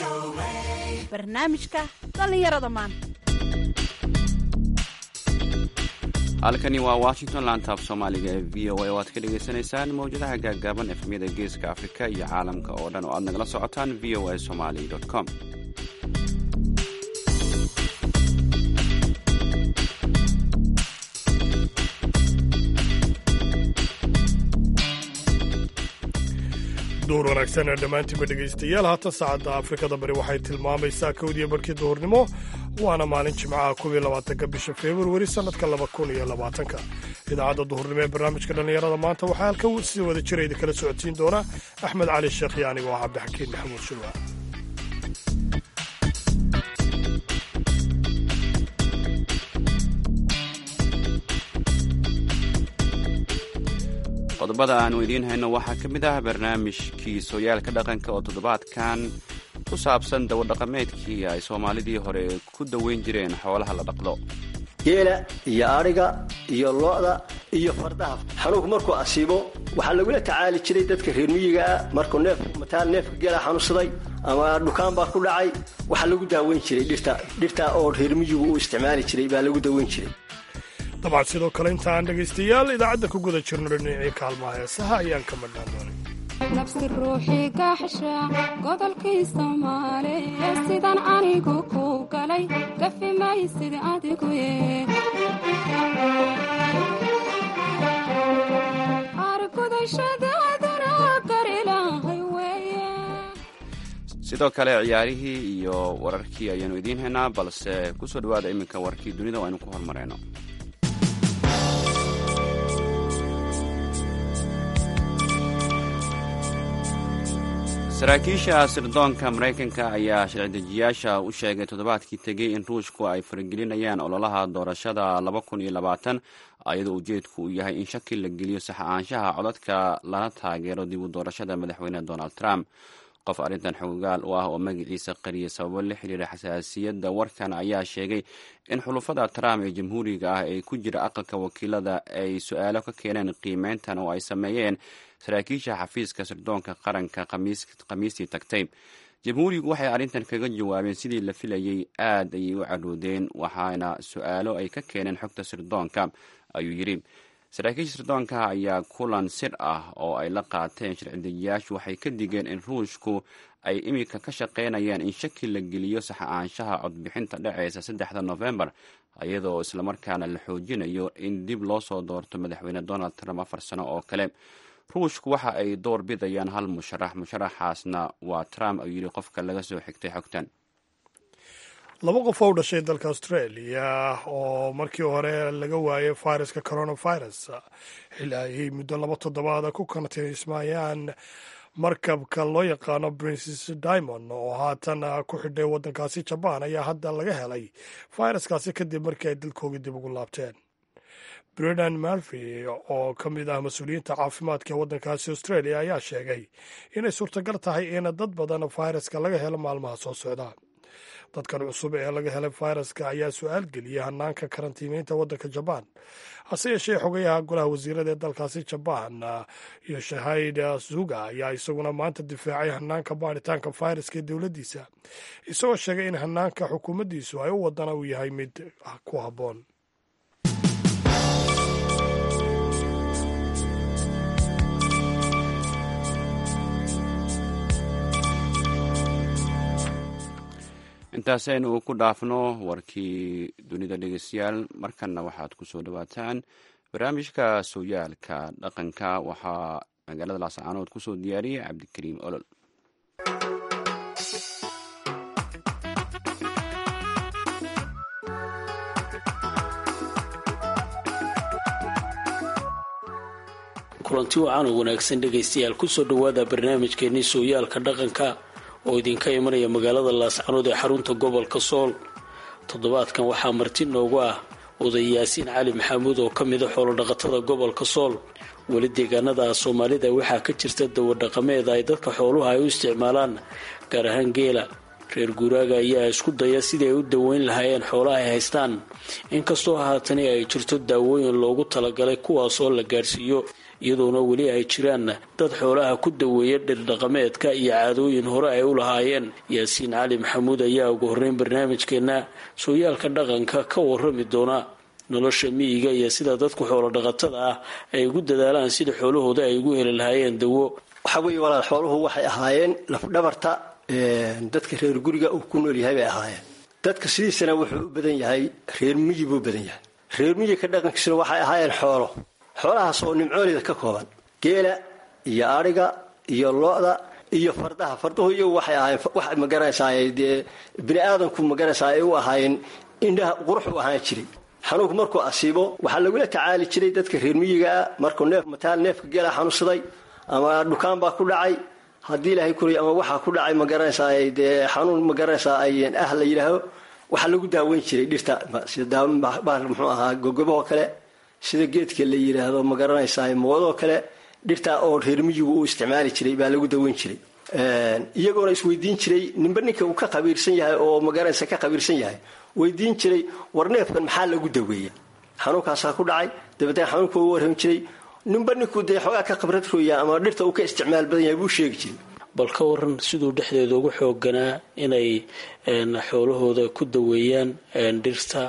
barnaamijka dhallinyarada maanta halkani waa washington lantaab soomaaliga ee v o a oo aad ka dhagaysanaysaan mawjadaha gaaggaaban efmyada geeska afrika iyo caalamka oo dhan oo aad nagala socotaan v o a somali com duur wanaagsan dhammaantiinba dhegaystayaal haatan saacadda afrikada bari waxay tilmaamaysaa kowdiyo barkii duhurnimo waana maalin jimcaha kuwiyo labaatanka bisha februari sannadka laba kun iyo labaatanka idaacadda duhurnimo ee barnaamijka dhallinyarada maanta waxaa halkan si wada jira idin kala socodsiin doona axmed cali sheekh iyo anigo ah cabdixakiin maxamuud shulwa qodobada aanu idiin hayno waxaa ka mid ah barnaamijkii sooyaalka dhaqanka oo toddobaadkan ku saabsan dawadhaqameedkii ay soomaalidii hore ku daweyn jireen xoolaha la dhaqdo geela iyo adhiga iyo lo'da iyo fardaha xanuunku markuu asiibo waxaa lagula tacaali jiray dadka reer miyigaa markuu neef mataal neefka geela xanuunsaday ama dhukaan baa ku dhacay waxaa lagu daaweyn jiray dhirta dhirta oo reer miyigu uu isticmaali jiray baa lagu daweyn jiray dabcan sidoo kale inta aan dhegaystayaal idaacadda ku guda jirno dhinacii kaalmaha heesaha ayaan ka madhnaan doonay nabsi ruuxii gaxsha godolkii soomaale sidan anigu ku galay gafi maysid adigu argudashadaaduna garilahay weye sidoo kale ciyaarihii iyo wararkii ayaanu idiin haynaa balse ku soo dhowaada iminka warkii dunida oo aynu ku hormarayno saraakiisha sirdoonka maraykanka ayaa sharci-dejiyaasha u sheegay toddobaadkii tegey in ruushku ay faragelinayaan ololaha doorashada laba kun iyo labaatan ayadoo ujeedku uu yahay in shaki la geliyo sax-aanshaha codadka lana taageero dib u doorashada madaxweyne donald trump qof arrintan xogogaal u ah oo magaciisa qariyay sababo la xiriira xasaasiyadda warkan ayaa sheegay in xulufada trump ee jamhuuriga ah ee ku jira aqalka wakiilada ay su-aalo ka keeneen qiimeyntan oo ay sameeyeen saraakiisha xafiiska sirdoonka qaranka khamiistii tagtay jamhuurigu waxay arrintan kaga jawaabeen sidii la filayey aad ayay u caroodeen waxaana su-aalo ay ka keeneen xogta sirdoonka ayuu yidhi saraakiisha sirdoonka ayaa kulan sir ah oo ay la qaateen sharci-dejiyaashu waxay ka digeen in ruushku ay iminka ka shaqaynayaan in shaki la geliyo sax-aanshaha codbixinta dhaceysa saddexda nofembar iyadoo islamarkaana la xoojinayo in dib loo soo doorto madaxweyne donald trump afar sano oo kale ruushku waxa ay door bidayaan hal musharax musharaxaasna waa trump ayuu yidhi qofka laga soo xigtay xogtan laba qof oo u dhashay dalka australia oo markii hore laga waayay viruska coronavirus xili ay muddo laba toddobaada ku kantiismayaan markabka loo yaqaano princes diamond oo haatan ku xidhay waddankaasi jabaan ayaa hadda laga helay viruskaasi kadib markii ay dalkoogii dib ugu laabteen brendan murphy oo ka mid ah mas-uuliyiinta caafimaadka ee waddankaasi australia ayaa sheegay inay suurtagal tahay in dad badan viruska laga helo maalmaha soo socda dadkan cusub ee laga helay viruska ayaa su-aal geliyay hanaanka karantiimeynta waddanka jabaan hase yeeshee xogayaha golaha wasiirada ee dalkaasi jabaan iyo shahid zuga ayaa isaguna maanta difaacay hanaanka baaritaanka viruska ee dowladdiisa isagoo sheegay in hanaanka xukuumaddiisu ay u wadana uu yahay mid ku habboon intaasaynu ku dhaafno warkii dunida dhegeystayaal markanna waxaad ku soo dhowaataan barnaamijka sooyaalka dhaqanka waxaa magaalada laascaanood ku soo diyaariyey cabdikariim olol kulanti wacan oo wanaagsan dhegaystayaal kusoo dhowaada barnaamijkeenii sooyaalka dhaqanka oo idinka imanaya magaalada laascanood ee xarunta gobolka sool toddobaadkan waxaa marti noogu ah oday yaasiin cali maxamuud oo ka mida xoolodhaqatada gobolka sool weli deegaanada soomaalida waxaa ka jirta dawadhaqameed ay dadka xooluha ay u isticmaalaan gaar ahaan geela reer guuraaga ayaa isku daya sidii ay u daweyn lahaayeen xoolaha ay haystaan inkastoo haatani ay jirto daawooyin loogu talagalay kuwaas oo la gaadhsiiyo iyadoona weli ay jiraan dad xoolaha ku daweeya dhirdhaqameedka iyo caadooyin hore ay u lahaayeen yaasiin cali maxamuud ayaa ugu horreyn barnaamijkeenna sooyaalka dhaqanka ka warrami doona nolosha miyiga iyo sida dadku xoolo dhaqatada ah ay ugu dadaalaan sida xoolahooda ay ugu heli lahaayeen dawo waxaa weeye walaal xooluhu waxay ahaayeen lafdhabarta dadka reer guriga uu ku nool yahay bay ahaayeen dadka sidiisana wuxuu u badan yahay reer miyi buu badan yahay reer miyika dhaqankiisuna waxay ahaayeen xoolo xoolahaas oo nimcoolida ka kooban geela iyo adhiga iyo lo-da iyo fardaha farduhu iyagu waxay ahaayeen wax magaranaysaay dee bini aadamku magaranaysaa ay u ahaayeen indhaha qurux u ahaan jiray xanuunku markuu asiibo waxaa lagula tacaali jiray dadka reer miyigaa markuu neef mataal neefka geela xanuunsaday ama dhukaan baa ku dhacay haddii ilaahay kuray ama waxaa ku dhacay magaranaysaa dee xanuun magaranaysaa ay ah la yidhaaho waxaa lagu daaweyn jiray dhirta sida muxuu ahaa gogobahoo kale sida geedka la yidhaahdo magaranaysaa moodoo kale dhirtaa oo reer miyigu uu isticmaali jiray baa lagu daweyn jiray iyagoona isweydiin jiray ninba ninka uu ka qabiirsan yahay oo magaranaysa ka qabiirsan yahay weydiin jiray war neefkan maxaa lagu daweeya xanuunkaasaa ku dhacay dabeetna xanuunka u warrami jiray ninba ninkuu dee xoogaa ka khibrad rooya ama dhirta uu ka isticmaal badan yahay buu sheegi jiray bal ka waran siduu dhexdeeda ugu xooganaa inay xoolahooda ku daweeyaan dhirta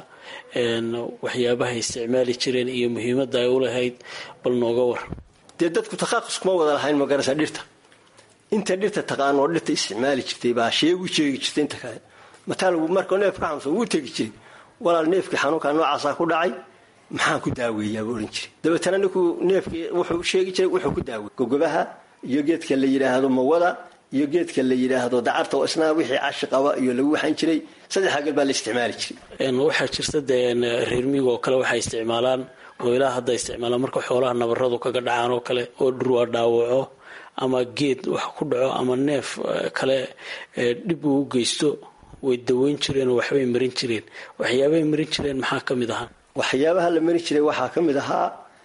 waxyaabaha isticmaali jireen iyo muhiimadda ay u lahayd bal nooga war dee dadku takhaaqus kuma wada lahayn magarasa dhirta inta dhirta taqaan oo dhirta isticmaali jirtay baa sheegu sheegi jirtay inta kale mataal markuu neef ka xanuunsan wuu tegi jiray walaal neefkii xanuunkaa noocaasaa ku dhacay maxaan ku daaweeyaa buu odhan jiray dabeetana ninkuu neefkii wuxuu sheegi jiray wuxuu ku daaweey gogobaha iyo geedka la yidhaahdo mawada iyo geedka la yidhaahdo dacarta oo isna wixii cashi qaba iyo lagu waxan jiray saddexdaa gel baa la isticmaali jiray waxaa jirta dee reer miyiga oo kale waxay isticmaalaan oo ilaa hadda isticmaalaan marka xoolaha nabaradu kaga dhacaan oo kale oo dhurwaa dhaawaco ama geed wax ku dhaco ama neef kale dhib uu u geysto way daweyn jireen oo waxbay marin jireen waxyaabahay marin jireen maxaa ka mid ahaa waxyaabaha la marin jiray waxaa ka mid ahaa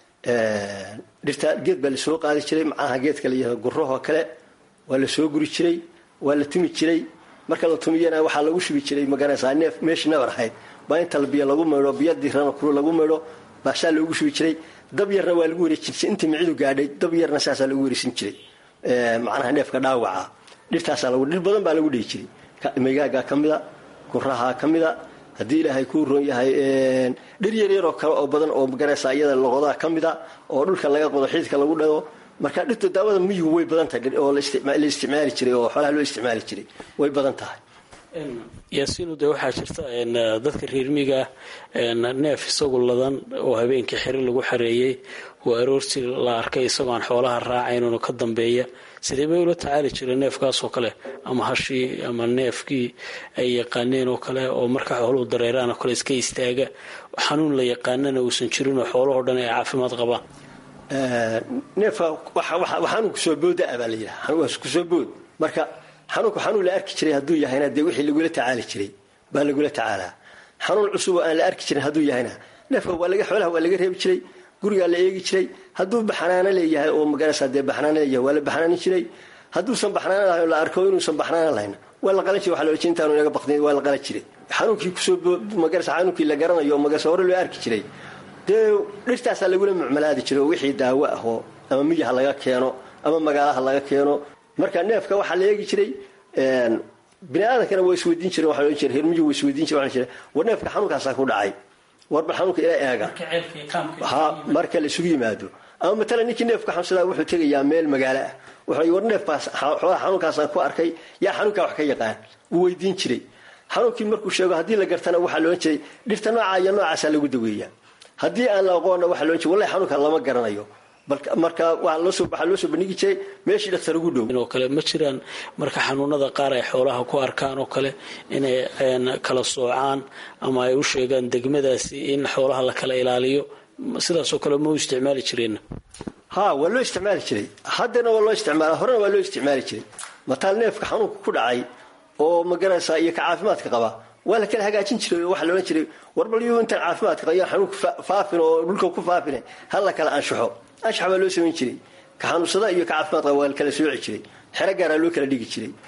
dhirta geed baa lasoo qaadi jiray macnaha geedka la yihahdo gurahoo kale waa la soo guri jiray waa la tumi jiray marka la tumiyana waxaa lagu shubi jiray magaranaysaa neef meeshii nabar ahayd baa inta biyo lagu maydho biyo dirana kulu lagu maydho baasaa loogu shubi jiray dab yarna waa lagu wareejin jiray intii micidu gaadhay dab yarna saasaa lagu wareesin jiray macnaha neefka dhaawaca dhirtaasaa lagu dhir badan baa lagu dhihi jiray megaagaa ka mida gurahaa ka mida haddii ilaahay kuu roon yahay dhir yaryaroo kale oo badan oo magaraysa iyada loqodaa ka mida oo dhulka laga qodo xiidka lagu dhado marka dhirta daawada miyigu way badan tahay oo la isticmaali jiray oo xoolaha loo isticmaali jiray way badan tahay yaasiinu dee waxaa jirta dadka reermiga neef isagu ladan oo habeenkii xiri lagu xareeyey oo aroortii la arkay isagoo aan xoolaha raacaynunu ka dambeeya sidee bay ula tacaali jireen neefkaasoo kale ama hashii ama neefkii ay yaqaaneen oo kale oo marka xooluhu dareeraan oo kale iska istaaga xanuun la yaqaanana uusan jirin oo xoolahoo dhan ay caafimaad qabaan neefka xanuunku soo booda baa la yidhaha xanuunkaas kusoo bood marka xanuunku xanuun la arki jiray hadduu yahayna dee wixii lagula tacaali jiray baa lagula tacaalaa xanuun cusub oo aan la arki jirin hadduu yahayna neefka waa laga xoolaha waa laga reebi jiray gurigaa la eegi jiray hadduu baxnaano leeyahay oo magaraysaa dee baxnaano leeyahay waa la baxnaanin jiray hadduusan baxnaano lahayn la arko inuusan baxnaano lahayn waa la qalan jiray waxa la ohan intaanu inaga baqdin waa la qalan jiray xanuunkii kusoo magaraysa xanuunkii la garanayo magaraysa hore loo arki jiray dee dhirtaasaa lagula mucmalaadi jiray oo wixii daawo ah oo ama miyaha laga keeno ama magaalaha laga keeno marka neefka waxaa la eegi jiray bini aadamkana waa isweydiin jire waa ohan jire hermiyu waa isweydiin jire waa jire war neefka xanuunkaasaa ku dhacay war bal xanuunka ila eega ha marka la isugu yimaado ama matalan ninkii neefka xanuunsadaa wuxuu tegayaa meel magaalo ah wuxuu war neefkaas xoolaha xanuunkaasaan ku arkay yaa xanuunkaa wax ka yaqaan wuu weydiin jiray xanuunkii markuu sheego haddii la gartana waxaa la ohan jiray dhirta noocaa iyo noocaasaa lagu daweeyaa haddii aan la aqoonna waxaa la ohan jiray wallahi xanuunka lama garanayo marka waxaa loo soo bandhigi jiray meeshii dhaktar ugu dhow oo kale ma jiraan marka xanuunada qaar ay xoolaha ku arkaan oo kale inay kala soocaan ama ay u sheegaan degmadaasi in xoolaha la kala ilaaliyo sidaasoo kale ma u isticmaali jireen ha waa loo isticmaali jiray haddana waa loo isticmaala horena waa loo isticmaali jiray mataal neefka xanuunka ku dhacay oo magaraysaa iyo ka caafimaadka qaba waa la kala hagaajin jiray oo waxaa la odhan jiray warbalyo intaan caafimaadka qaba xanuunka faafin oo dhulka ku faafine ha la kala anshaxo anshax baa loo samayn jiray ka xanuunsada iyo ka caafimaad qaba waa la kala sooci jiray xero gaaraa loo kala dhigi jiray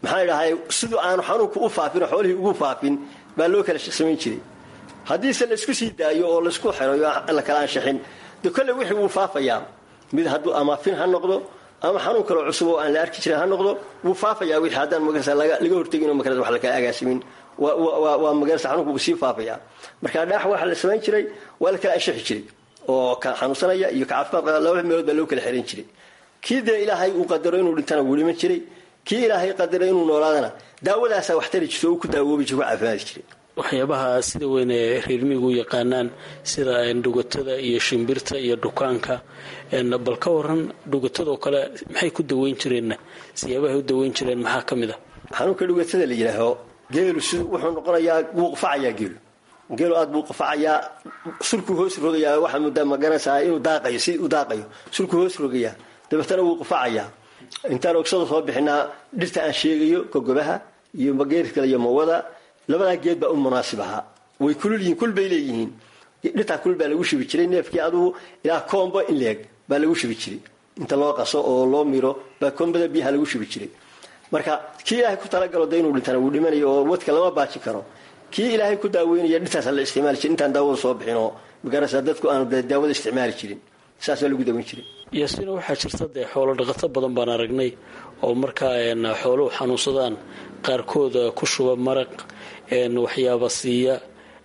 maxaa dhahay siduu aanu xanuunku u faafin oo xoolihii ugu faafin baa loo kala samayn jiray haddiise laisku sii daayo oo laisku xirayo la kala anshaxin de kolle wixii wuu faafayaa mid hadduu ama fin ha noqdo ama xanuun kaloo cusub oo aan la arki jirin ha noqdo wuu faafayaa wixii haddaan magarasa laga hortegin oo magarasa wax la kala agaasimin waa magarasa xanuunku wuu sii faafayaa marka dhaax waxa la samayn jiray waa la kala anshaxi jiray oo ka xanuunsanaya iyo ka caafimaad qaba laba meelood baa loo kala xiran jiray kii dee ilaahay uu qadaro inuu dhintana wuu dhiman jiray kii ilaahay qadaray inuu noolaadana daawadaasaa wax tari jirta oo ku daawoobi jira ku caafimaadi jiray waxyaabaha sida weyn ee reermiigu u yaqaanaan sida dhugatada iyo shimbirta iyo dhukaanka bal ka waran dhugatadoo kale maxay ku daweyn jireenna siyaabahay u daweyn jireen maxaa ka mid a xanuunka dhugatada la yidhaaho geelu si wuxuu noqonayaa wuu qufacayaa geelu geelu aad buu qufacayaa sulkuu hoos rogayaa waxaa muddaa magaranaysaa inuu daaqayo si u daaqayo sulkuu hoos rogayaa dabeetana wuu qufacayaa intaan ogsada soo bixinaa dhirta aan sheegayo gogobaha iyo mageerkale iyo mawada labadaa geed baa u munaasib ahaa way kulul yihiin kul bay leeyihiin dhirtaa kul baa lagu shubi jiray neefkii adugu ilaa koombo in leeg baa lagu shubi jiray inta loo qaso oo loo miro baa koombada biyaha lagu shubi jiray marka kii ilaahay ku talagalo de inuu dhintana wuu dhimanayo oo wadka lama baajin karo kii ilaahay ku daaweynaya dhirtaasa la isticmaali jiray intaan daawada soo bixin oo magarasa dadku aanu daawada isticmaali jirin saasaa lagu daweyn jiray yaasiina waxaa jirta dee xoolo dhaqato badan baan aragnay oo markaa xooluhu xanuunsadaan qaarkooda ku shuba maraq waxyaaba siiya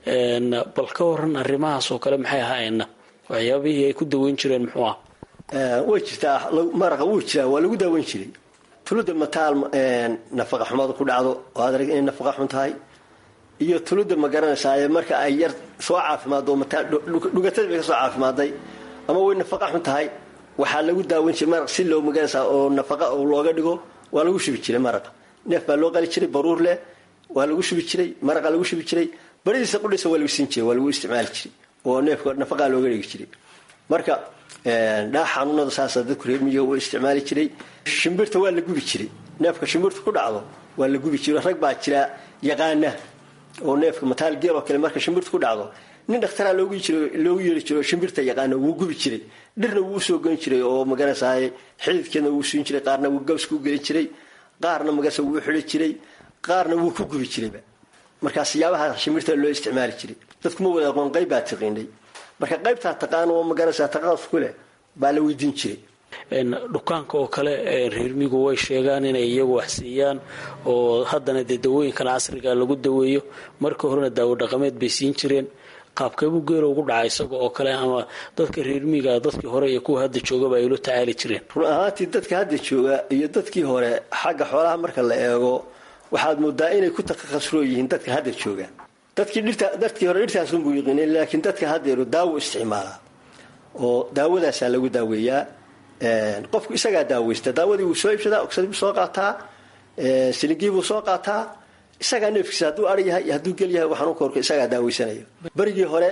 bal ka waran arrimahaas oo kale maxay ahaayeenna waxyaabihii ay ku daweyn jireen muxuu ah way jirtaa maraqa wuu jiraa waa lagu daaweyn jiray tuluda mataal nafaqa xumadu ku dhacdo oo aad arag inay nafaqa xun tahay iyo tuluda ma garanaysaa marka ay yar soo caafimaado mataal dhugatada bay ka soo caafimaaday ama way nafaqa xun tahay waxaa lagu daaweyn jiray maraq si loo magaranaysaa oo nafaqa looga dhigo waa lagu shubi jiray maraqa neef baa loo qali jiray baruur leh waa lagu shubi jiray maraqa lagu shubi jiray baridiisa qudhisa waa lagu siin jiray waa lagu isticmaali jiray oo neefka nafaqaa looga dhigi jiray marka dhaax xanuunada saasa dadku reermiyiga u isticmaali jiray shimbirta waa la gubi jiray neefka shimbirta ku dhacdo waa la gubi jiray rag baa jira yaqaana oo neefka mataal geel oo kale marka shimbirta ku dhacdo nin dhakhtaraa loogu loogu yeeri jiro shimbirta yaqaana wuu gubi jiray dhirna wuu usoo goyn jiray oo magarasaaye xididkeedna wuu siin jiray qaarna wuu gabska u gelin jiray qaarna magarasa wuu xidi jiray qaarna wuu ku gubi jirayba markaa siyaabaha shimbirta loo isticmaali jiray dadku ma wada aqoon qayb baa tiqiinay marka qaybtaa taqaan oo magarasa taqaas ku leh baa la weydiin jiray dhukaanka oo kale reermigu way sheegaan inay iyagu wax siiyaan oo haddana dee dawooyinkan casriga lagu daweeyo marka horena daawo dhaqameed bay siin jireen qaabkeebuu geelo ugu dhaca isaga oo kale ama dadka reermiga dadkii hore iyo kuwa hadda joogaba ay ula tacaali jireen run ahaantii dadka hadda jooga iyo dadkii hore xagga xoolaha marka la eego waxaad moodaa inay ku takhasuroo yihiin dadka hadda jooga dadkii dhirta dadkii hore dhirtaasunbuu yiqiinay laakiin dadka haddeeru daawo isticmaalaa oo daawadaasaa lagu daaweeyaa qofku isagaa daaweysta daawadii wuu soo iibsadaa ogsadii buu soo qaataa silingii buu soo qaataa isagaa neefkiisa hadduu ar yahay iyo hadduu gel yahay waxaan u korka isagaa daaweysanaya berigii hore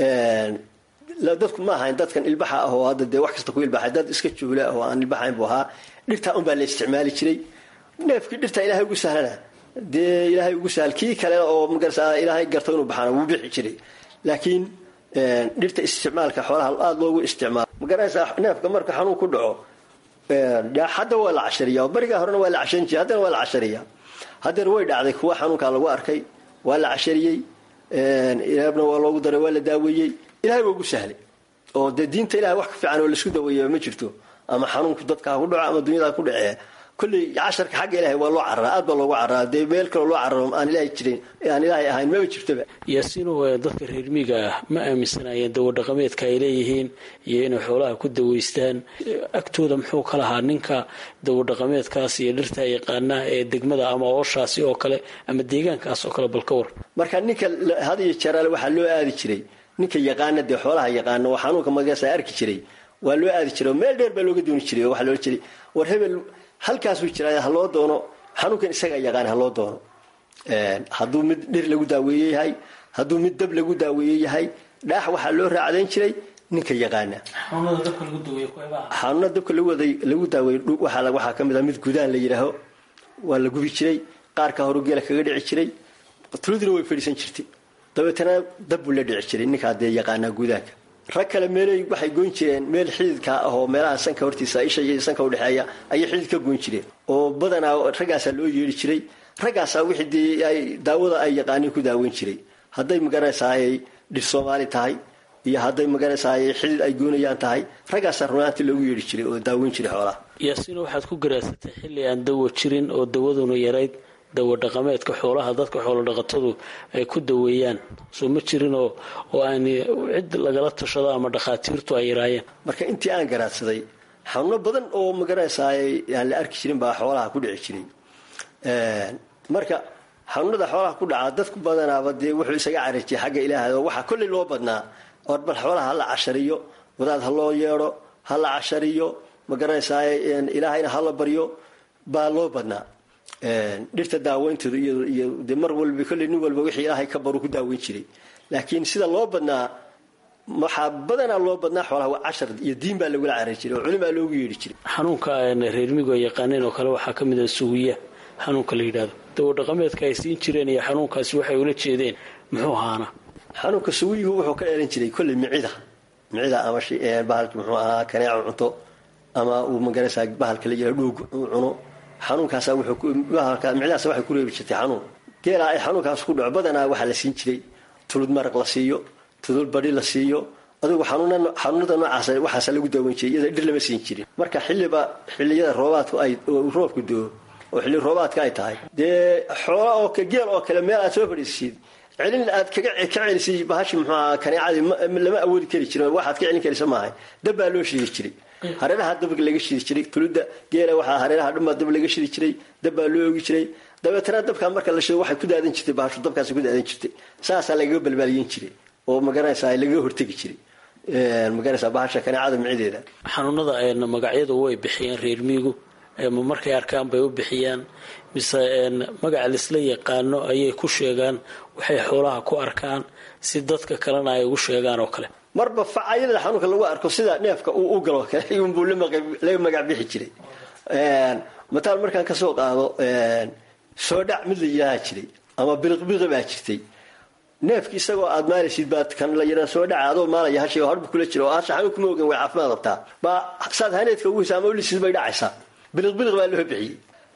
dadku ma ahayn dadkan ilbaxa ah oo hadda dee wax kasta ku ilbaxay dad iska juhla oo aan ilbaxayn buu ahaa dhirtaa unbaa la isticmaali jiray neefkii dhirtaa ilaahay ugu sahlana dee ilaahay ugu sahl kii kale oo magarasa ilaahay garto inuu baxaana wuu bixi jiray laakiin dhirta isticmaalka xoolaha aada loogu isticmaalo magarasa neefka marka xanuun ku dhaco hadda waa la cashariya oo berigaa horena waa la casharin jiray haddana waa la cashariya haddeer way dhacday kuwa xanuunkaa lagu arkay waa la cashariyey ilaabna waa loogu daray waa la daaweeyey ilahay waa ugu sahlay oo dee diinta ilahay wax ka fiican oo laisku daweeya ma jirto ama xanuunku dadka ha ku dhaco ama dunyada ha ku dhacee kolley casharka xagga ilahay waa loo cararaa aad baa loogu cararaa dee meel kaloo loo cararo aan ilaahay jirin aan ilaahay ahayn maba jirtoba yaasiino dadka reermiiga ah ma aaminsanayeen dawadhaqameedka ay leeyihiin iyo inay xoolaha ku daweystaan agtooda muxuu ka lahaa ninka dawadhaqameedkaas iyo dhirta yaqaana ee degmada ama ooshaasi oo kale ama deegaankaas oo kale bal ka war marka ninka had iyo jeeraale waxaa loo aadi jiray ninka yaqaana dee xoolaha yaqaana oo xanuunka magaasa arki jiray waa loo aadi jiray oo meel dheer baa looga dooni jiray oo waxaa loola jiray war hebel halkaasuu jiraa haloo doono xanuunkan isagaa yaqaan haloo doono hadduu mid dhir lagu daaweeye yahay hadduu mid dab lagu daaweeye yahay dhaax waxaa loo raacdayn jiray ninka yaqaana xanuuna dabka lagu daaweeye waxaa ka mid a mid gudaan la yidhaaho waa la gubi jiray qaarka horu geela kaga dhici jiray tuludina way fadhiisan jirtay dabeetana dab buu la dhici jiray ninkaa dee yaqaanaa gudaanka rag kale meelay waxay goyn jireen meel xididka ahoo meelaha sanka hortiisa isha iyo sanka udhexeeya ayay xidid ka goyn jireen oo badanaa raggaasaa loo yeeri jiray raggaasaa wixii dee ay daawada ay yaqaaniin ku daaweyn jiray hadday magaraysaayay dhir soomaali tahay iyo hadday magaraysaayay xidid ay goynayaan tahay raggaasaa runaantii loogu yeeri jiray oo daaweyn jiray xoolaha yaasiino waxaad ku garaasatay xilli aan dawo jirin oo dawaduna yarayd dawo dhaqameedka xoolaha dadka xoolo dhaqatadu ay ku daweeyaan soo ma jirin oo oo aan cid lagala tashado ama dhakhaatiirtu ay yaraayeen marka intii aan garaadsaday xanuuno badan oo magaraysaayay aan la arki jirin baa xoolaha ku dhici jiray marka xanuunada xoolaha ku dhacaa dadku badanaaba dee wuxuu isaga carajiyay xagga ilaahay oo waxaa kolley loo badnaa or bal xoolaha hala cashariyo wadaad ha loo yeedho ha la cashariyo magaraysaay ilaahayna hala baryo baa loo badnaa dhirta daaweyntooda iyo de mar walba kolley nin walba wixii ilaahay ka baru ku daaweyn jiray laakiin sida loo badnaa waxaa badanaa loo badnaa xoolaha waa cashar iyo diin baa lagula carar jiray oo culimaa loogu yeedhi jiray xanuunka reermigo ay yaqaaneen oo kale waxaa ka mid ah sugiya xanuunka la yidhaahdo dawo dhaqameedka ay siin jireen iyo xanuunkaasi waxay ula jeedeen muxuu ahaana xanuunka sugiyigu wuxuu ka dheelan jiray kolley micida micida ama bahalki muxuu ahaa kaneeca cunto ama uu magaraysaa bahalka la yidhah dhuug uu cuno xanuunkaasa micdaas waxay ku reebi jirtay xanuun geelaa ay xanuunkaas ku dhaco badanaa waxaa la siin jiray tulud maraq la siiyo tulud badhi la siiyo adugu xanuunada noocaas waxaasa lagu daaweyn jiray iyada dhir lama siin jirin marka xilliba xilliyada roobaadku ay roobku doo oo xilli roobaadka ay tahay dee xoola oo geel oo kale meel aad soo fadhiisid celin aad ka celisay bahashi muxuaha kaneecadii lama awoodi kari jirin waxaad ka celin karisa maahay dab baa loo shidi jiray hareeraha dab laga shidi jiray tuludda geela waxaa hareeraha dhuma dab laga shidi jiray dab baa loo ogi jiray dabeetana dabkaa marka la shido waxay ku daadan jirtay bahashu dabkaas ku daadan jirtay saasaa lagaga balbaaliyin jiray oo magaranaysaa lagaga hortegi jiray magaraysaa bahasha kaneecada micideeda xanuunada magacyadu way bixiyeen reer miigu ma markay arkaan bay u bixiyaan mise magaca laisla yaqaano ayay ku sheegaan waxay xoolaha ku arkaan si dadka kalena ay ugu sheegaan oo kale marba facayada xanuunka lagu arko sida neefka uu u galo kale ayuunbuu laga magac bixi jiray mataal markaan kasoo qaado soodhac mid la yidhaaha jiray ama biliqbiqi baa jirtay neefki isagoo aad maalaysid baad kan la yidhaa soo dhaca adoo maalaya hashay oo harbu kula jira oo hasha xanuun kuma ogan way caafimaad qabtaa baa saad haneedka ugu hisa ama ulisid bay dhacaysaa biliqbiliq baa loo bixiyey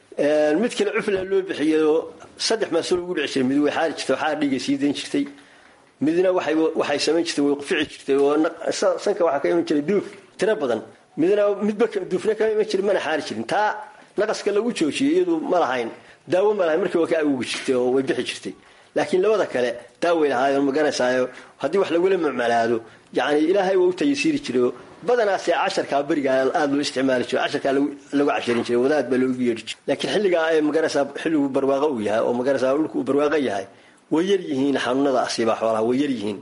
mid kale cufla loo bixiyey oo saddex maasuul ugu dhici jiray mid way xaari jirtay oo xaar dhiigay sii dayn jirtay midna waxay samayn jirtay way qufici jirtay oo sanka waxaa ka iman jiray duuf tiro badan midna midba duufna kama iman jirin mana xaari jirin taa naqaska lagu joojiyey iyadu ma lahayn daawo ma lahayn markii waa ka agugi jirtay oo way bixi jirtay laakiin labada kale daaway lahaayoo magaranaysaayo haddii wax lagula mucmalaado yani ilaahay waa u tayasiiri jiray badanaase casharkaa berigaa aada loo isticmaali jiro casharkaa lagu casharin jiray wadaad baa loogu yeedhi jiray laakiin xilligaa ee magaraysaa xilligu barwaaqo uu yahay oo magaraysaa dhulku uu barwaaqo yahay way yar yihiin xanuunada asiibaa xoolaha way yar yihiin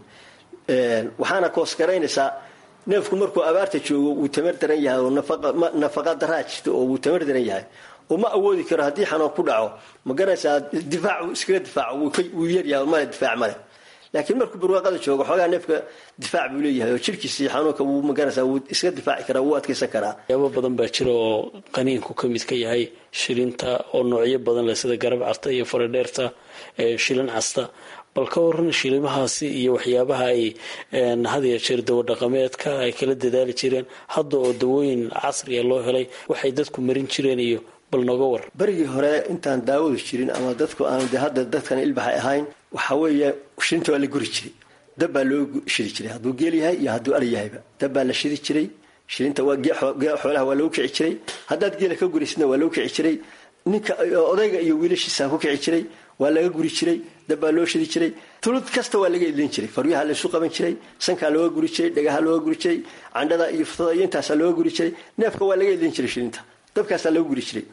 waxaana koosgaraynaysaa neefku markuu abaarta joogo wuu tamar daran yahay oo nafaqa daraa jirta oo wuu tamar daran yahay oo ma awoodi karo haddii xanuun ku dhaco ma garanaysaa difaacu iskaga difaaco wuu yaryahay male difaac male laakiin markuu barwaaqada joogo xoogaa neefka difaac buu leeyahay oo jirkiisii xanuunka wuu magaraysaa wuu iska difaaci karaa wuu adkaysan karaa yaabo badan baa jira oo qaniinku ka mid ka yahay shilinta oo noocyo badan leh sida garab carta iyo faradheerta shilin casta bal ka waran shilimahaasi iyo waxyaabaha ay had ya jeer dawo dhaqameedka ay kala dadaali jireen hadda oo dawooyin casriya loo helay waxay dadku marin jireen iyo bal nooga war berigii hore intaan daawadu jirin ama dadku aan de hadda dadkan ilbaxay ahayn waxaa weeye shilinta waa la guri jiray dab baa loo shidi jiray hadduu geel yahay iyo hadduu ari yahayba dab baa la shidi jiray shilinta waa xoolaha waa lagu kici jiray haddaad geela ka guraysidna waa lagu kici jiray ninka odayga iyo wiilashiisa ku kici jiray waa laga guri jiray dab baa loo shidi jiray tulud kasta waa laga idlin jiray faryaha laysu qaban jiray sankaa looga guri jiray dhagaha looga guri jiray candhada iyo futada iyo intaasaa looga guri jiray neefka waa laga idlin jiray shilinta dabkaasaa lagu guri jiray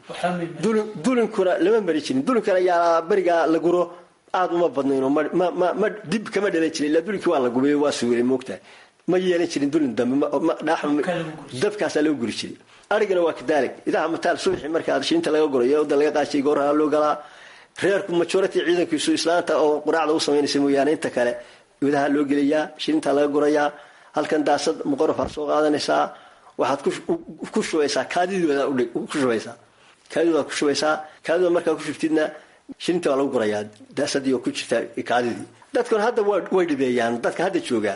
dulinkuna lama mari jirin dulinkana yaa berigaa la guro aada uma badnayn oo ma dib kama dhalan jirin ilaa dulinkii waa la gubay waa suulay moogtahay ma yeelan jirin dulin dambe dabkaasaa lagu guri jiray arigana waa kadaalig idaha mataal subaxii markaa shiinta laga gurayo oda laga qaashay gooraha loo galaa reerku majority ciidankiisu islaanta oo quraacda u samaynaysa mooyaane inta kale idaha loo gelayaa shiinta laga gurayaa halkan daasad muqorofaa soo qaadanaysaa waxaad ku shubaysaa kaadidooda ku shubaysaa kaadidooda ku shubaysaa kaadidooda markaa ku shubtidna shilinta waa lagu gurayaa daasadii oo ku jirta kaadidii dadkuna hadda way dhibeeyaan dadka hadda joogaa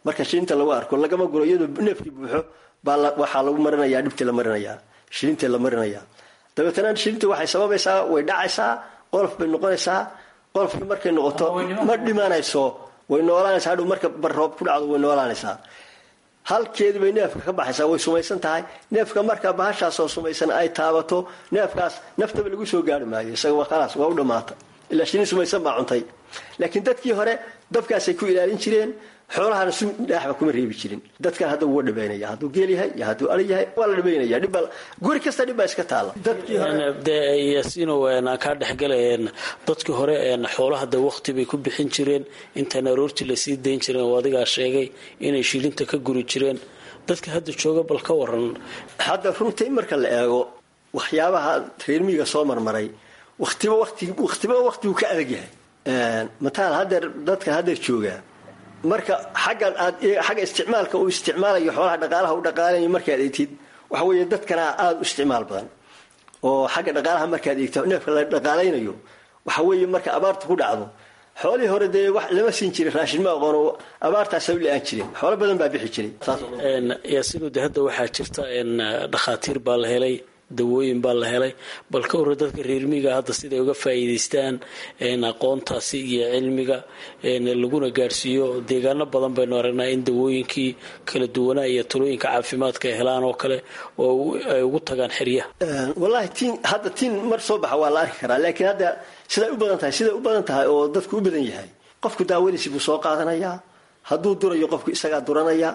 marka shilinta lagu arko lagama guro iyadoo neefkii buuxo baa waxaa lagu marinayaa dhibtii la marinayaa shilintii la marinayaa dabeetana shilintii waxay sababaysaa way dhacaysaa qolof bay noqonaysaa qolofkii markay noqoto ma dhimanayso way noolaanaysaa hadhow marka barroob ku dhacdo way noolaanaysaa halkeedii bay neefka ka baxaysaa way sumaysan tahay neefka marka bahashaasoo sumaysan ay taabato neefkaas naftaba lagu soo gaari maayo isaga waa khalaas waa u dhammaata ilaa shini sumaysan baa cuntay laakiin dadkii hore dabkaasay ku ilaalin jireen xoolahana sun dhaaxba kuma reebi jirin dadkan hadda wua dhabaynaya hadduu geel yahay iyo hadduu ari yahay waa la dhabaynaya dhibba guri kasta dhib baa iska taalla dadkii hore dee yaasiinow aan kaa dhexgalay dadkii hore xoolaha de waqti bay ku bixin jireen intaan aroortii lasii dayn jireen oo adigaa sheegay inay shilinta ka guri jireen dadka hadda jooga bal ka waran hadda runtii marka la eego waxyaabaha reermiyiga soo marmaray watiba watiba waqtigu ka adag yahay mataal hadeer dadka hadeer joogaa marka xaggan aad xagga isticmaalka uu isticmaalayo xoolaha dhaqaalaha u dhaqaalayo markaad eegtid waxa weeye dadkana aada u isticmaal badan oo xagga dhaqaalaha markaad eegto neefka la dhaqaalaynayo waxa weeye marka abaarta ku dhacdo xoolihii hore dee wax lama siin jirin raashin ma aqoon oo abaartaasa u la-aan jirin xoolo badan baa bixi jiray yaasiinu de hadda waxaa jirta dhakhaatiir baa la helay dawooyin baa la helay bal ka hore dadka reermiga hadda siday uga faa'iidaystaan aqoontaasi iyo cilmiga laguna gaadhsiiyo deegaano badan baynu aragnaa in dawooyinkii kala duwanaa iyo talooyinka caafimaadka ay helaan oo kale oo ay ugu tagaan xeryaha wallaahi tiin hadda tiin mar soo baxa waa la arki karaa laakiin hadda siday u badan tahay siday u badan tahay oo dadku u badan yahay qofku daawadiisi buu soo qaadanayaa hadduu durayo qofku isagaa duranaya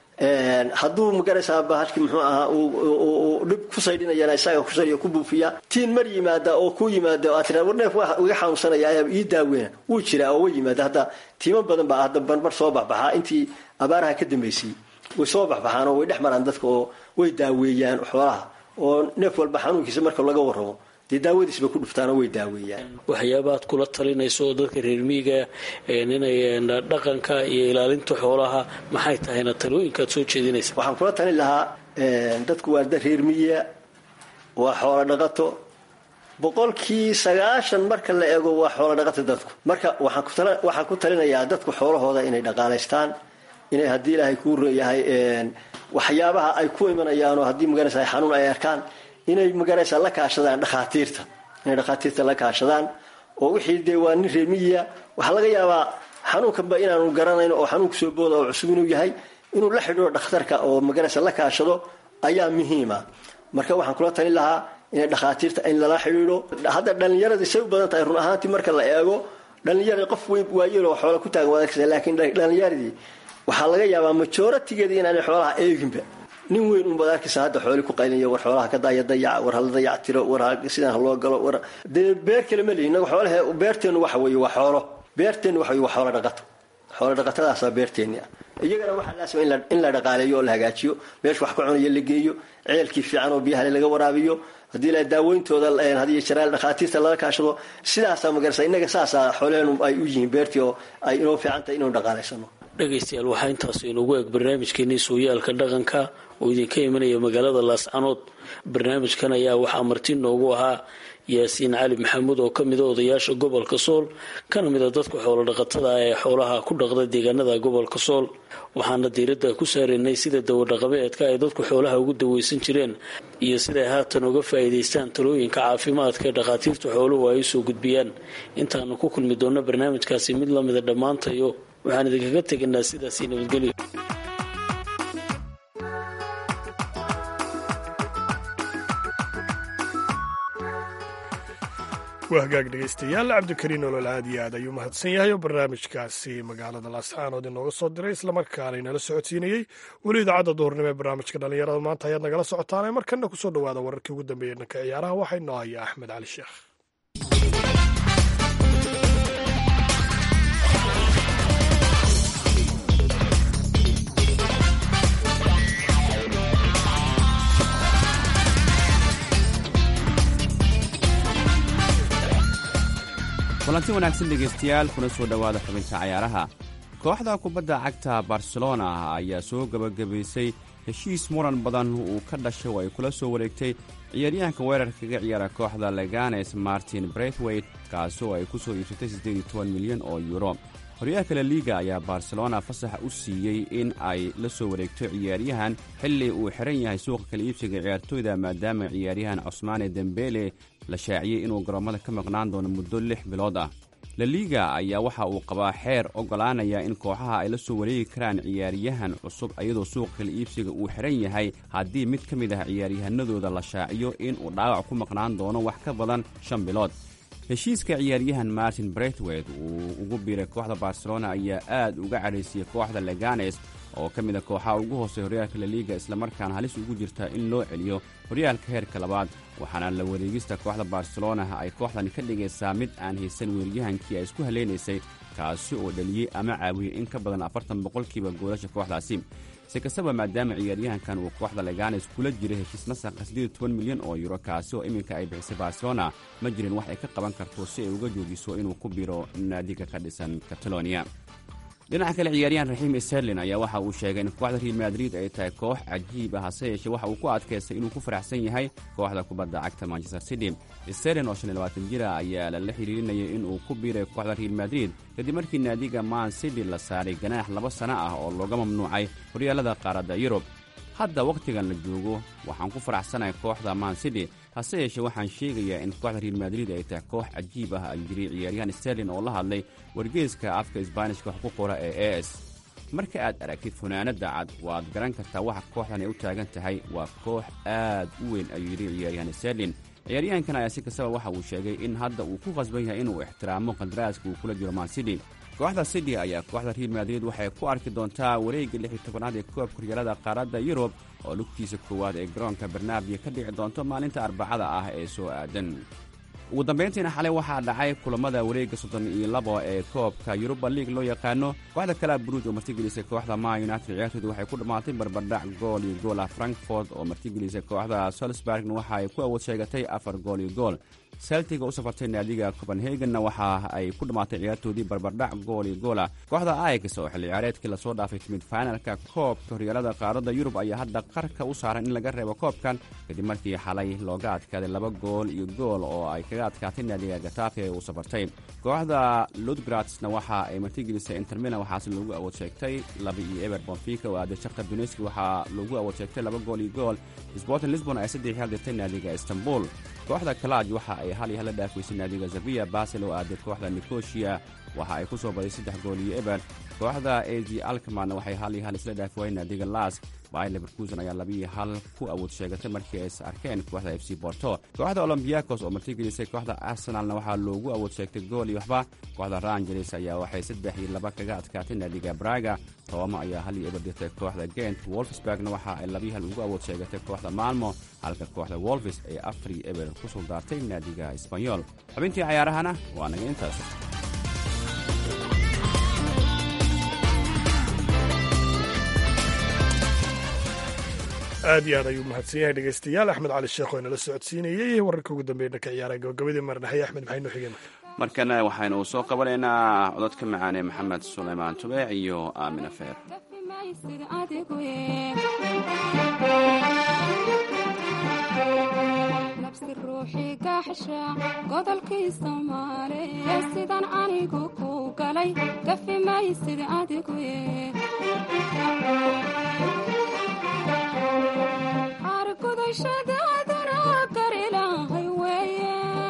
hadduu magaraysaa bahashki muxuu ahaa dhib ku saydhinayana isaga kusay ku buufiya tiin mar yimaada oo ku yimaada oo aad tiraa war neef waa iga xanuunsanaya ayaa ii daaweyna wuu jiraa oo way yimaada hadda tiimo badan baa hadda barbar soo baxbaxaa intii abaaraha ka dambaysay way soo baxbaxaan oo way dhex maraan dadka oo way daaweeyaan xoolaha oo neef walba xanuunkiisa marka laga warramo dee daawadiisba ku dhuftaanoo way daaweeyaan waxyaabaad kula talinayso oo dadka reermiiga inay dhaqanka iyo ilaalinta xoolaha maxay tahayna talooyinkaad soo jeedinaysa waxaan kula talin lahaa dadku waa da reermiya waa xoolo dhaqato boqolkii sagaashan marka la eego waa xoolo dhaqato dadku marka waxaan ku talinayaa dadku xoolahooda inay dhaqaalaystaan inay haddii ilaahay kuu reeyahay waxyaabaha ay ku imanayaanoo haddii magaraysa xanuun ay arkaan inay magaraysa la kaashadaan dhakhaatiirta inay dhakhaatiirta la kaashadaan oo wixii dee waa nin reermiyiya waxaa laga yaabaa xanuunkanba inaanu garanayn oo xanuunku soo booda oo cusub inuu yahay inuu la xidhiiro dhakhtarka oo magaraysa la kaashado ayaa muhiima marka waxaan kula talin lahaa inay dhakhaatiirta in lala xidhiidho hadda dhallinyaradii say u badan tahay run ahaantii marka la eego dhallinyaradi qof weyn waayeel oo xoola ku taagan waad arkaysa laakiin dhallinyaradii waxaa laga yaabaa majoratigeedii inaanay xoolaha eeginba nin weyn unbaad arkaysa hadda xooli ku qaylinayo war xoolaha ka daaya dayaca war hala dayac tiro war sidaan ha loo galo war dee beer kale ma lihi inaga xoolahe beerteennu waxa weeye waa xoolo beerteennu waxa weye waa xoolo dhaqato xoolo dhaqatadaasaa beerteenni ah iyagana waxaa laasima in la dhaqaaleeyo oo la hagaajiyo meesha wax ka cunayo la geeyo ceelkii fiican oo biyahale laga waraabiyo haddii la daaweyntooda hadiyo jaraal dhakhaatiirta laga kaashado sidaasaa magarasa innaga saasaa xoolehenu ay u yihiin beertii oo ay inoo fiican tahay inuu dhaqaalaysano dhegaystayaal waxaa intaas inugu eg barnaamijkeenii sooyaalka dhaqanka oo idinka imanaya magaalada laascanood barnaamijkan ayaa waxaa marti noogu ahaa yaasiin cali maxamuud oo kamid a odayaasha gobolka sool kana mid a dadka xoolodhaqatada ah ee xoolaha ku dhaqda deegaanada gobolka sool waxaana diiradda ku saaraynay sida dawadhaqameedka ay dadku xoolaha ugu daweysan jireen iyo siday haatan uga faa'iidaystaan talooyinka caafimaadka ee dhakhaatiirta xooluhu ay usoo gudbiyaan intaanu ku kulmi doonno barnaamijkaasi mid lamida dhammaantayo waxaan idinkaga tegaynaa sidaasi nabadgelyo waa hagaag dhegaystayaal cabdikariin olol aad iyo aad ayuu mahadsan yahay oo barnaamijkaasi magaalada laascaanood inooga soo diray islamarkaana inala socodsiinayey weli idaacadda duhurnimo ee barnaamijka dhallinyarada maanta ayaad nagala socotaane markana kusoo dhawaada wararkii ugu dambeeyey dhanka ciyaaraha waxaa inoo haya axmed cali sheekh kulanti wanaagsan dhegaystayaal kuna soo dhowaada xubinta cayaaraha kooxda kubadda cagta barcelona ayaa soo gebagabaysay heshiis muran badan uu ka dhashay oo ay kula soo wareegtay ciyaaryahanka weerarka kaga ciyaara kooxda leganes martin brethwayt kaasoo ay ku soo iibsatay milyan oo yuro horyaalka laliiga ayaa barcelona fasax u siiyey in ay la soo wareegto ciyaaryahan xilli uu xiran yahay suuqa kala iibsiga ciyaartooyda maadaama ciyaaryahan cosmaane dembele la shaaciyey inuu garoommada ka maqnaan doono muddo lix bilood ah laliiga ayaa waxa uu qabaa xeer oggolaanaya in kooxaha ay la soo wareegi karaan ciyaaryahan cusub iyadoo suuqa kala iibsiga uu xiran yahay haddii mid ka mid ah ciyaaryahanadooda la shaaciyo inuu dhaawac ku maqnaan doono wax ka badan shan bilood heshiiska ciyaaryahan martin bretwed uu ugu biiray kooxda barcelona ayaa aad uga cadhaysiyey kooxda leganes oo ka mid a kooxaha ugu hoosey horyaalka laliiga islamarkaana halis ugu jirta in loo celiyo horyaalka heerka labaad waxaana la wareegista kooxda barcelona ay kooxdan ka dhigaysaa mid aan haysan weeryahankii ay isku haleynaysay kaasi oo dhaliyey ama caawiyey in ka badan afartan boqolkiiba goolasha kooxdaasi si kastaba maadaama ciyaaryahankan uu kooxda leganes kula jiray heshiis nasaqa siddeed toban milyan oo yuro kaasi oo iminka ay bixisay barcelona ma jirin wax ay ka qaban karto si ay uga joojiso inuu ku biro naadiga ka dhisan catalonia dhinaca kale ciyaaryahan raxiim sterlin ayaa waxa uu sheegay in kooxda real madrid ay tahay koox cajiib ah hase yeeshee waxa uu ku adkaystay inuu ku faraxsan yahay kooxda kubadda cagta manchester city sterlin oo shan iyo labaatan jira ayaa lala xiriirinayay inuu ku biiray kooxda real madrid kadib markii naadiga man city la saaray ganaax laba sano ah oo looga mamnuucay horyaalada qaaradda yurub hadda wakhtigan la joogo waxaan ku faraxsanahay kooxda man city hase yeeshee waxaan sheegayaa in kooxda real madrid ay tahay koox cajiib ah ayuu yiri ciyaaryahan sterlin oo la hadlay wargeeska afka isbaanishka wax ku qora ee e s marka aad aragtid funaanadda cad waad garan kartaa waxa kooxdan ay u taagan tahay waa koox aad u weyn ayuu yidhi ciyaaryahan sterlin ciyaaryahankan ayaa si kastaba waxa uu sheegay in hadda uu ku qasban yahay inuu ixtiraamo qandaraaska uu kula jiro man city kooxda city ayaa kooxda real madrid waxay ku arki doontaa wareegga lix iyo tobanaad ee koobka horyaalada qaaradda yurub oo lugtiisa koowaad ee garoonka barnaabia ka dhici doonto maalinta arbacada ah ee soo aadan ugu dambayntiina xalay waxaa dhacay kulammada wareegga soddon iyo labo ee koobka yuruba liig loo yaqaano kooxda kalea bruj oo martigelisay kooxda ma united ciyaartooda waxay ku dhammaatay barbardhac gool iyo gool ah frankfort oo martigelisay kooxda solsburgna waxa ay ku awood sheegatay afar gool iyo gool celtiga u safartay naadiga copenhagenna waxa ay ku dhammaatay ciyaartoodii barbardhac gool iyo goolah kooxda aix oo xilli ciyaareedkii lasoo dhaafay timid fainalka koobka horyaalada qaaradda yurub ayaa hadda qarka u saaran in laga reebo koobkan kadib markii xalay looga adkaaday laba gool iyo gool oo ay kaga adkaatay naadiga gatafe ee uu safartay kooxda ludgratsna waxa ay martigelisay intermilan waxaase loogu awood sheegtay laba iyo eber bonfica oo aaday shaktar duneski waxaa loogu awood sheegtay laba gool iyo gool sporting lisbon ay saddex hal dirtay naadiga istanbul kooxda kalaj waxa ay hal iyo hal la dhaafaysay naadiga zaviya basel oo aaday kooxda nicosia waxa ay ku soo baday saddex gool iyo eber kooxda az alkamanna waxay hal iyo hal isla dhaafi waayeen naadiga las bayer leverkusen ayaa labiiyo hal ku awood sheegatay markii ay is arkeen kooxda f c borto kooxda olombiakos oo martigelisay kooxda arsenalna waxaa loogu awood sheegtay gool iyo waxba kooxda rangeles ayaa waxay saddex iyo laba kaga adkaatay naadiga braga rooma ayaa hal iyo eber dirtay kooxda gent wolfsburgna waxa ay labiyo hal ugu awood sheegatay kooxda malmo halka kooxda wolfis ay afar iyo eber ku suldaartay naadiga sbanyol xubintii cayaarahana waa naga intaas aad iyo aad ayuu mahadsan yahay dhegeystayaal axmed cali sheekh oo inala socodsiinayey wararka ugu dambeeya dhanka ciyaaraha gabagabadii marnahay axmed maxay noo xigeen markana waxaynu soo qabanaynaa cododka macaan ee maxamed sulaymaan tubeec iyo aamina feer nabsi ruuxii gaaxsha godolkii soomaaliye sidan anigu ku galay gafi maysid adigu argudashadaaduna gar ilaahay weeye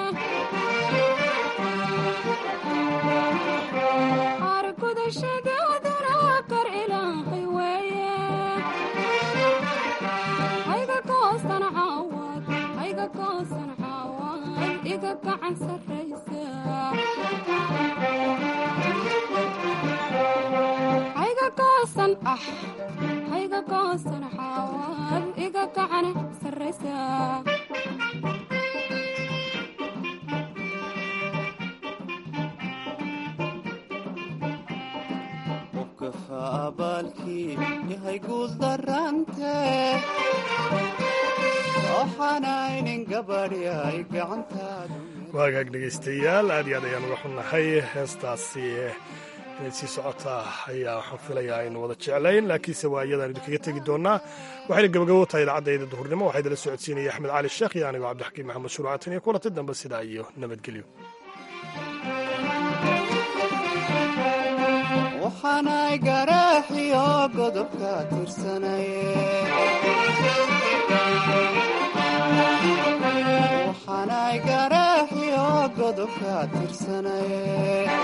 argudashadaaduna gar ilaahay weeye hayga goosan caawad hayga goosan caawad iga gacan sarraysa hayga goosan ah hayga goosan caawad iga gacan sarraysa qofka abaalkii yahay guuldarante waxaanaynin gabadhyay gacantaadu waagaag dhegeystayaal aad iyo aad ayaan uga xunnahay heestaasi inay sii socotaa ayaa waxaan filayaa aynu wada jeclayn laakiinse waa iyadaan idinkaga tegi doonaa waxayna gabagabo tahay idaacadayda duhurnimo waxaa idinla socodsiinaya axmed cali sheekh iyo anigoo cabdixakiim maxamed shuruucatan iyo kulanti dambe sidaa iyo nabadgelyo waxaanay garaaxiyo godobka tirsanaye waxaanay garaaxiyo godobka tirsanaye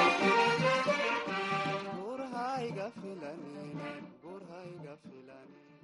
gurhayga filanine gurhayga filanine